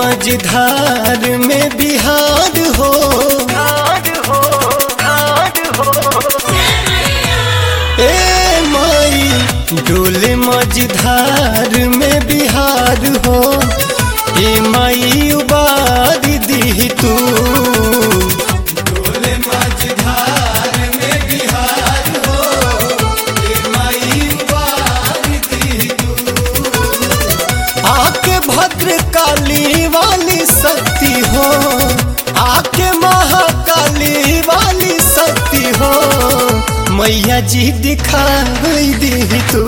मझधार में बिहार हो ए माई डोले मझधार में बिहार हो ए माई उबार दी तू डोले मझधार में बिहार हो ए माई उबार दी आके भद्र काली वाली शक्ति हो आके महाकाली वाली शक्ति हो मैया जी दिखाई दी तू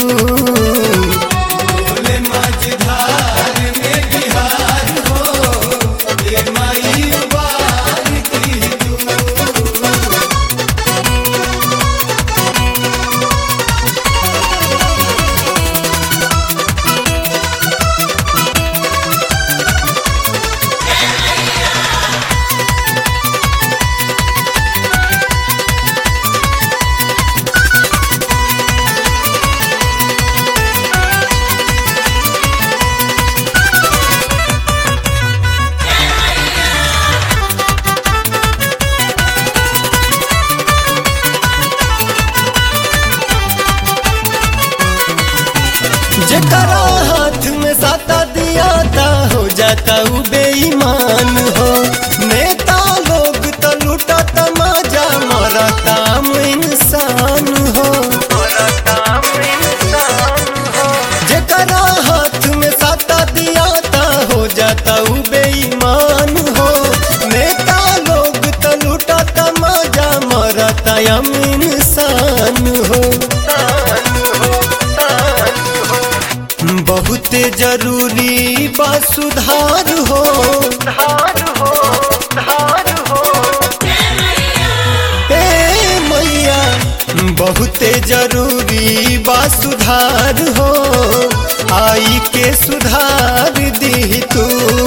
मझधार में बिहार हो ये माई उबार दी तू जकरा हाथ में साता दिया था हो जाता उ बेईमान हो नेता लोग तो लूटा तमाजा मरता इंसान हो जकरा हाथ में साता दिया था हो जाता उ बेईमान हो नेता लोग तो लूटा तमाजा मरता इंसान हो बहुते जरूरी बा सुधार हो ए मैया बहुते जरूरी बा सुधार हो आई के सुधार दी तू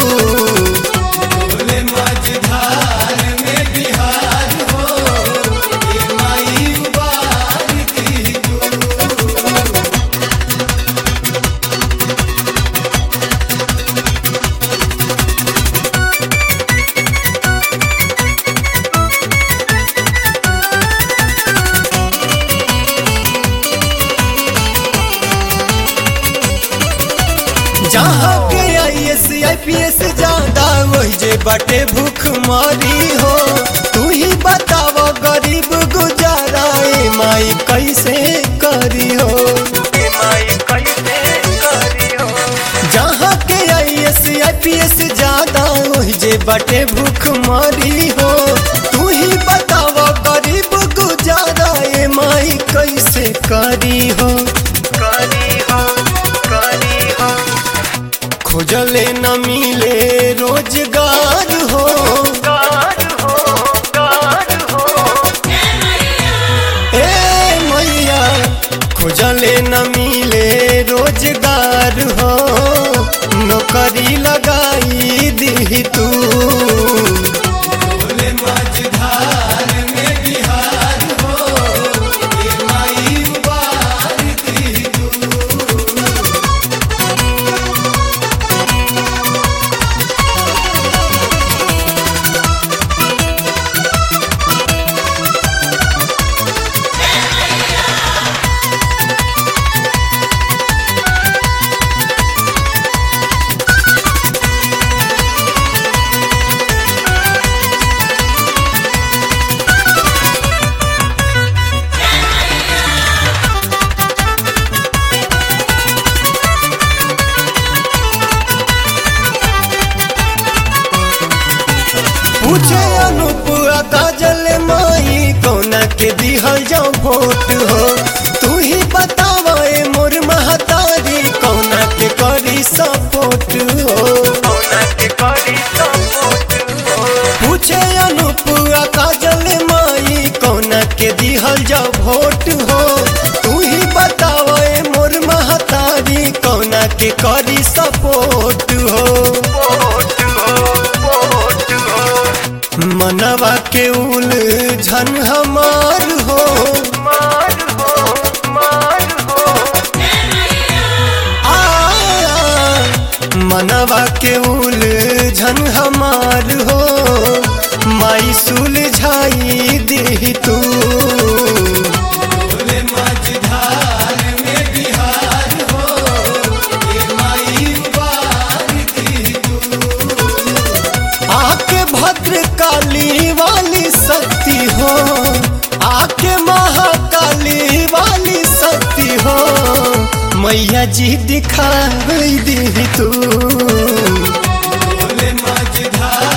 मझधार में बिहार हो ये माई उबार दी तू जहाँ के I S I P S ज्यादा वही जे बाटे भूख मारी हो तू ही बताव गरीब गुजारा ए माई कैसे करी हो जहाँ के I S I P S ज्यादा वही जे बाटे भूख मारी हो तू ही बताव गरीब गुजारा ए माई कैसे करी हो खोजले न मिले रोजगार हो ए मैया खोजले न मिले रोजगार हो नौकरी लगाई दी तू मझधार में बिहार हो ये माई उबार दी तू पूछे अनूप आ काजल माई कौना के दिहल जाओ वोट हो तू ही बतावा ए मोर महतारी कौना के करी सपोर्ट हो पूछे अनूप आ काजल माई कौना के दिहल जाओ वोट हो तू ही बतावा ए मोर महतारी कौना के करी सपोर्ट हो मनवा के उलझन हमार हो आ, मनवा के उलझन उलझन हमार हो माई सुलझाई दी तू बोले मझधार में बिहार हो ये माई उबार दी तू आके भद्र काली वाली शक्ति हो आके महाकाली वाली शक्ति हो मैया जी दिखाई दी तू बोले मझधार